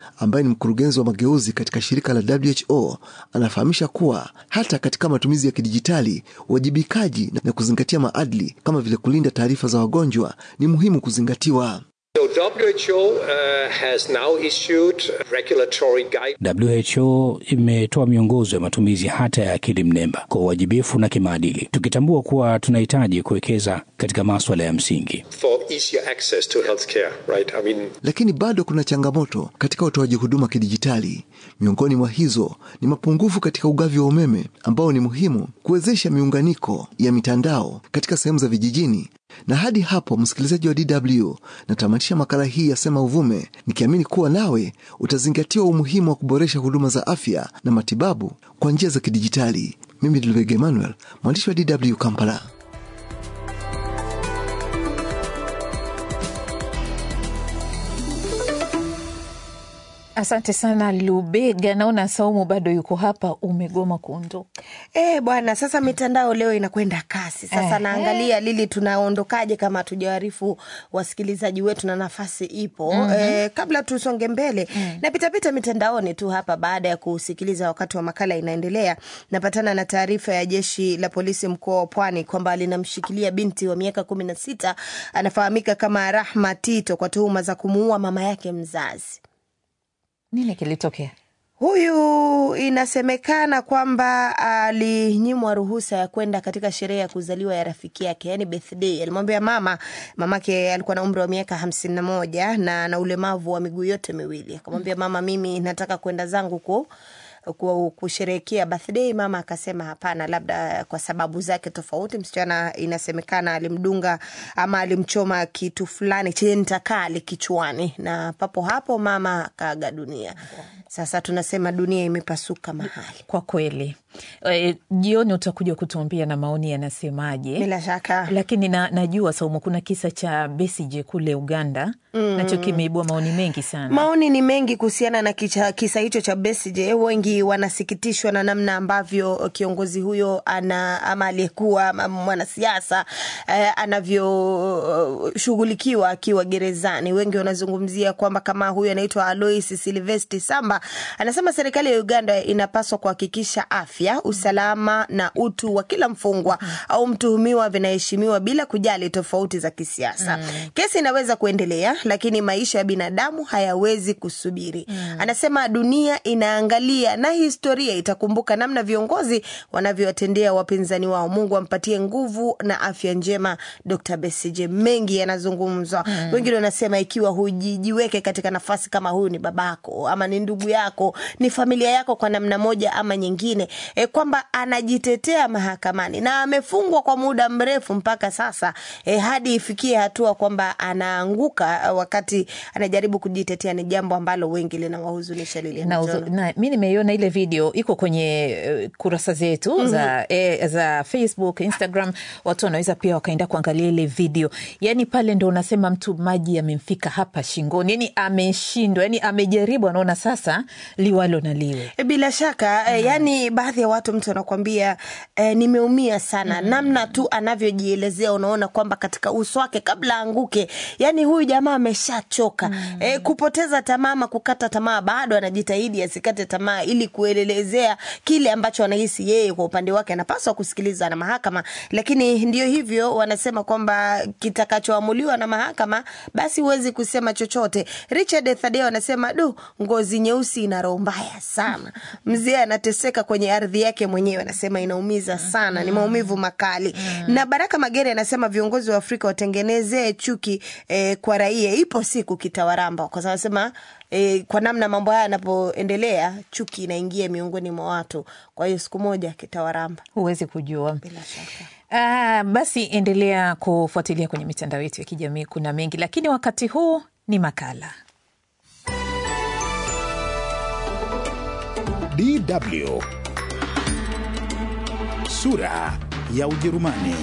ambaye ni mkurugenzi wa mageuzi katika shirika la WHO anafahamisha kuwa hata katika matumizi ya kidijitali, uwajibikaji na kuzingatia maadili kama vile kulinda taarifa za wagonjwa ni muhimu kuzingatiwa. So WHO uh, has now issued regulatory guide. WHO imetoa miongozo ya matumizi hata ya akili mnemba kwa uwajibifu na kimaadili, tukitambua kuwa tunahitaji kuwekeza katika maswala ya msingi. for easier access to healthcare, right? I mean, Lakini bado kuna changamoto katika utoaji huduma kidijitali. Miongoni mwa hizo ni mapungufu katika ugavi wa umeme ambao ni muhimu kuwezesha miunganiko ya mitandao katika sehemu za vijijini. Na hadi hapo, msikilizaji wa DW, natamatisha makala hii ya Sema Uvume nikiamini kuwa nawe utazingatiwa umuhimu wa kuboresha huduma za afya na matibabu kwa njia za kidijitali. Mimi ni Lubega Emmanuel, mwandishi wa DW Kampala. Asante sana Lubega. Naona Saumu bado yuko hapa, umegoma kuondoka. Eh, bwana, sasa mitandao leo inakwenda kasi. Sasa Eh, naangalia Lili, tunaondokaje kama hatujawaarifu wasikilizaji wetu na nafasi ipo. Eh, kabla tusonge mbele, napitapita mitandaoni tu hapa baada ya kusikiliza wakati wa makala inaendelea, napatana na taarifa ya jeshi la polisi mkoa wa Pwani kwamba linamshikilia binti wa miaka kumi na sita anafahamika kama Rahma Tito kwa tuhuma za kumuua mama yake mzazi. Nini kilitokea? Huyu inasemekana kwamba alinyimwa ruhusa ya kwenda katika sherehe ya kuzaliwa ya rafiki yake, yani birthday. Alimwambia mama, mamake alikuwa na umri wa miaka hamsini na moja na ana ulemavu wa miguu yote miwili. Akamwambia mama, mimi nataka kwenda zangu ku ku- kusherehekea birthday. Mama akasema hapana, labda kwa sababu zake tofauti. Msichana inasemekana alimdunga ama alimchoma kitu fulani chenye ncha kali kichwani, na papo hapo mama akaaga dunia. Sasa tunasema dunia imepasuka mahali. Kwa kweli e, jioni utakuja kutuambia na maoni yanasemaje. Bila shaka Lakini na, najua Saumu, kuna kisa cha Besigye kule Uganda nacho kimeibua maoni mengi sana. Maoni ni mengi kuhusiana na kicha, kisa hicho cha Besigye. Wengi wanasikitishwa na namna ambavyo kiongozi huyo ana ama aliyekuwa ama mwanasiasa eh, anavyoshughulikiwa akiwa gerezani. Wengi wanazungumzia kwamba kama huyo anaitwa Alois Silvesti Samba anasema serikali ya Uganda inapaswa kuhakikisha afya, usalama na utu wa kila mfungwa au mtuhumiwa vinaheshimiwa bila kujali tofauti za kisiasa. Kesi inaweza kuendelea, lakini maisha ya binadamu hayawezi kusubiri. Anasema dunia inaangalia na historia itakumbuka namna viongozi wanavyowatendea wapinzani wao. Mungu ampatie nguvu na afya njema Dr. Besigye. Mengi yanazungumzwa, wengine wanasema ikiwa hujijiweke katika nafasi kama huyu, ni babako ama ni ndugu yako, ni familia yako kwa namna moja ama nyingine, e, kwamba anajitetea mahakamani na amefungwa kwa muda mrefu mpaka sasa e, hadi ifikie hatua kwamba anaanguka wakati anajaribu kujitetea, ni jambo ambalo wengi linawahuzunisha. Lili na, uzo- na mi nimeiona ile video iko kwenye eh, kurasa zetu za, eh, za Facebook, Instagram. Watu wanaweza pia wakaenda kuangalia ile video. Yani pale ndo unasema mtu maji yamemfika hapa shingoni, yani ameshindwa, yani amejaribu, anaona sasa liwalo na liwe. E, Bila shaka eh, yani baadhi ya watu mtu anakwambia eh, nimeumia sana namna tu anavyojielezea, unaona kwamba katika uso wake kabla anguke, yani huyu jamaa ameshachoka eh, kupoteza tamaa ama kukata tamaa, bado anajitahidi asikate tamaa ili kuelezea kile ambacho anahisi yeye kwa upande wake anapaswa kusikiliza na mahakama, lakini ndio hivyo, wanasema kwamba kitakachoamuliwa na mahakama basi huwezi kusema chochote. Richard Thadeo anasema du, ngozi nyeusi ina roho mbaya sana. Mzee anateseka kwenye ardhi yake mwenyewe, anasema inaumiza sana, ni maumivu makali. Na Baraka Magere anasema viongozi wa Afrika watengenezee chuki eh, kwa raia, ipo siku kitawaramba, kwa sababu anasema eh, kwa namna mambo haya yanapoendelea, chuki inaingia miongoni mwa watu, kwa hiyo siku moja kitawaramba Huwezi kujua. bila shaka. Ah, basi endelea kufuatilia kwenye mitandao yetu ya kijamii, kuna mengi, lakini wakati huu ni makala DW sura ya Ujerumani.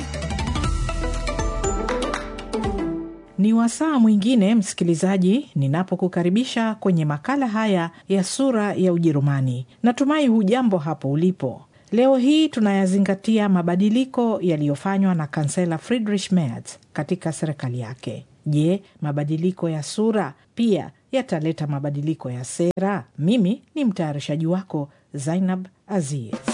Ni wasaa mwingine msikilizaji, ninapokukaribisha kwenye makala haya ya sura ya Ujerumani. Natumai hujambo hapo ulipo. Leo hii tunayazingatia mabadiliko yaliyofanywa na kansela Friedrich Merz katika serikali yake. Je, mabadiliko ya sura pia yataleta mabadiliko ya sera? Mimi ni mtayarishaji wako Zainab Aziz.